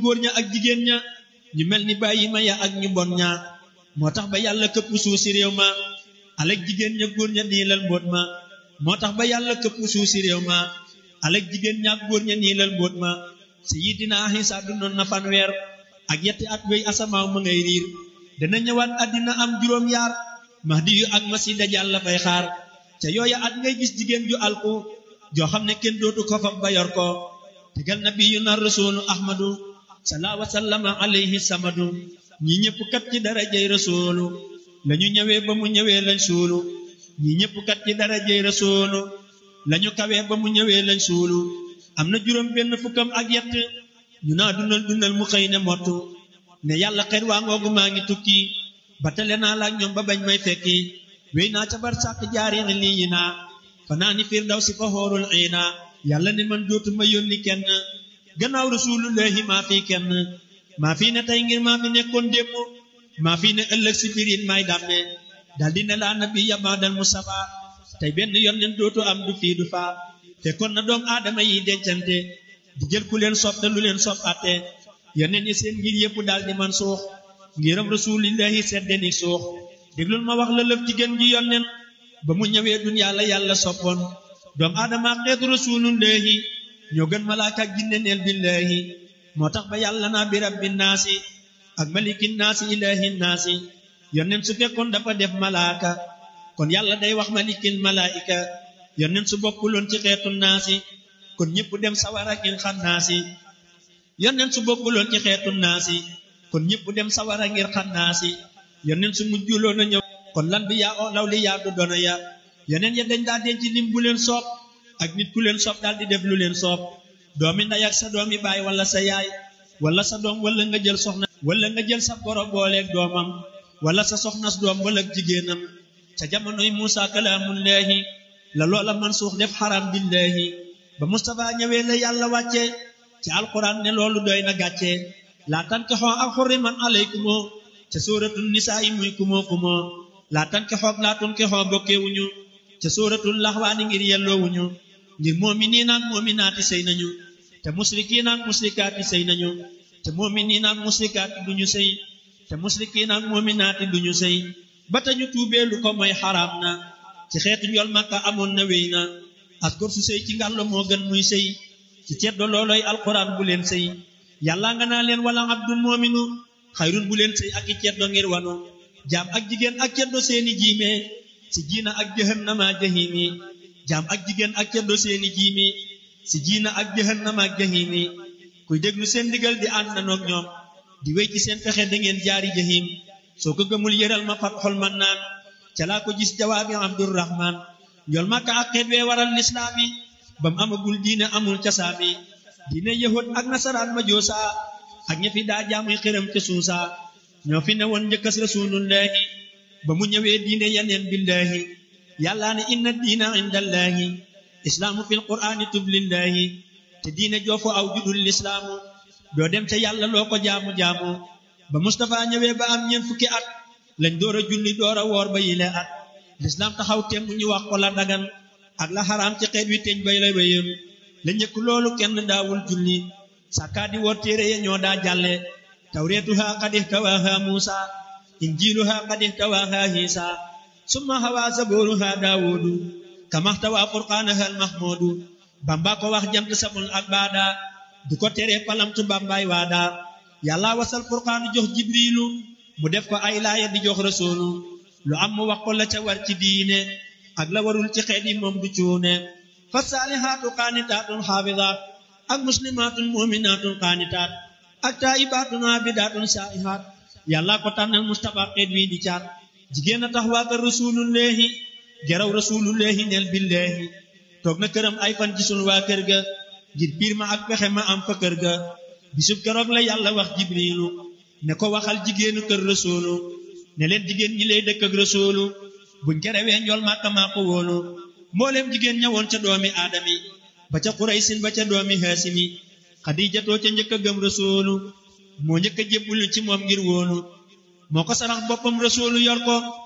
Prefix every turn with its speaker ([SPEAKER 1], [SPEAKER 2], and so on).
[SPEAKER 1] góor ña ak jigéen ña ñu mel ni bàyyi ma ya ak ñu bon ña moo tax ba yàlla këpp suuf si réew ma alek jigéen ña góor ña niilal mbóot ma moo tax ba yàlla këpp suuf si réew ma alek jigéen ña ak góor ña niilal mbóot ma Sayyidina Isa dundoon na fanweer ak yetti at wéy asamaaw ma ngay riir dana ñëwaat àddina am juróom yaar mahdi yu ak masi dajal la fay xaar ca yooya at ngay gis jigéen ju alku joo xam ne kenn dootu ko fab ba yor ko tegal nabiyu na rasulu ahmadu salaa wa sallama alayhi samadu ñi ñëpp kat ci darajay rasulu lañu ñëwee ba mu ñëwee lañ suulu ñi ñëpp kat ci darajay rasulu lañu kawee ba mu ñëwee lañ suulu am na juróom benn fukkam ak yett ñu naa dundal dundal mu xëy ne mottu ne yàlla xet waa ngoogu maa ngi tukki ba tele naa laak ñoom ba bañ may fekki wéy naa ca bar sàkk jaari lii yi naa fanaa ni fiir daw si fa xoorul xiina yàlla ne man dootuma yónni kenn gannaaw rasulullahi maa fi kenn maa fi ne tey ngir maa fi nekkoon démb maa fi ne ëllëg si birin may dàmme daldi ne laa nabi yamaadal mustafa tey benn yónneen dootu am du fii du faa fekkoon na doom aadama yi dencante di jël ku leen sopp te lu leen sopp atte yónneen yi seen ngir yëpp daal di man suux ngiram rasulillahi seddeni suux déglul ma wax la lëf jigéen ji yónneen ba mu ñëwee duniyaa la yàlla soppoon doom aadama xeetu rasulullahi ñoo gën malaaka ak jinne neel billahi moo tax ba yàlla naa bi rabbi naasi ak maliki naasi ilahi naasi yónneen su fekkoon dafa def malaaka kon yàlla day wax malikil malaika yónneen su bokkuloon ci xeetu naasi kon ñëpp dem sawara ngir xam naasi yónneen su bokkuloon ci xeetu naasi kon ñëpp dem sawara ngir xam naasi yónneen su mujjuloon a ñëw kon lan bi yaa o law li yaa du doona ya yeneen ya dañ daa denc lim bu leen soob ak nit ku leen soob daal di def lu leen soob doomi ndey ak sa doomi baay wala sa yaay wala sa doom wala nga jël soxna wala nga jël sa boro booleeg doomam wala sa soxnas doom wala jigéenam ca jamonoy Muusa kalaamullaahi la loola man suux def xaram billaahi ba Mustafa ñëwee la yàlla wàcce ci alquran ne loolu doy na gàcce laa tankixoo ak xurriman alaykumoo ca sóoratul nisaa yi muy kumoo kumoo laa tankixoog laa tunkixoo bokkewuñu ca sóoratul laxwaani ngir yelloowuñu ngir moominiin ak moominaati sëy nañu te musrikiin ak musrikaati sëy nañu te moominiin ak musrikaati duñu sëy te musrikiin ak moominaati duñu sëy ba tañu tuubee lu ko mooy xaraam na ci xeetu njol makka amoon na wéy na askor su sëy ci ngàllo moo gën muy sëy ci ceddo looloy alquran bu leen sëy yàlla nga naa leen wala abdul moominu xayrun bu leen sëy ak i ceddo ngir wanu jaam ak jigéen ak ceddo seeni jiime si jiina ak jahannama jahimi jaam ak jigéen ak ceddo seeni jiimi si jiina ak jahannama ak jahimi kuy déglu seen ndigal di ànd nanoog ñoom di wéy ci seen pexe da ngeen jaari jahim soo ko gëmul yëral ma fat xol man naan ca laa ko gis jawaabi abdurrahman njol makka ak xeet wee waral lislaami bam amagul diine amul casaami diine yahud ak nasaraan ma joosa ak ña fi daa jaamuy xëram ca suusa ñoo fi ne woon njëkkas rasulullahi ba mu ñëwee diine yaneen billahi yàllaa ne inna diina indallahi islaamu fil qur'aani tublillahi te diine joofu aw judul lislaamu doo dem ca yàlla loo ko jaamu-jaamu ba Mustafa ñëwee ba am ñeent fukki at lañ door a julli door a woor ba yile at lislaam taxaw temm ñu wax ko la dagan ak la xaraam ci xeet wi teñ bay la wéyoon la njëkk loolu kenn daawul julli sàkkaa di woor téere ya ñoo daa jàlle tawreetuha qad ihtawaaha muusa injiiluha qad ihtawaaha hiisa summa hawaa zabooruha daawudu kama ihtawaa furqaanaha almahmuudu bamba ko wax jant samul ak baada du ko tere palamtu bambaay waada yàlla wasal furqaanu jox jibriilu mu def ko ay laaya di jox rasuulu lu am mu wax ko la ca war ci diine ak la warul ci xeet yi moom du cuune fa saalihaatu qaanitaatun xaafidaat ak muslimaatun muminaatun qaanitaat ak taayibaatun aabidaatun saa'ihaat yàlla ko tànnal mustafa xeet wi di caat jigéen a tax waa kër rasulullahi geraw rasulullahi neel billahi toog na këram ay fan gisul waa kër ga ngir biir ma ak pexe ma am fa kër ga bisub keroog la yàlla wax jibriilu ne ko waxal jigéenu kër rasuulu ne leen jigéen ñi lay dëkk ak rasuulu buñ kerewee njool màkka maa ko wóolu mbooleem jigéen ñëwoon ca doomi aadami ba ca xuraysin ba ca doomi haasimi xadiijatoo ca njëkk a gëm rasuulu moo njëkk a jébbulu ci moom ngir wóolu moo ko sarax boppam rasuulu yor ko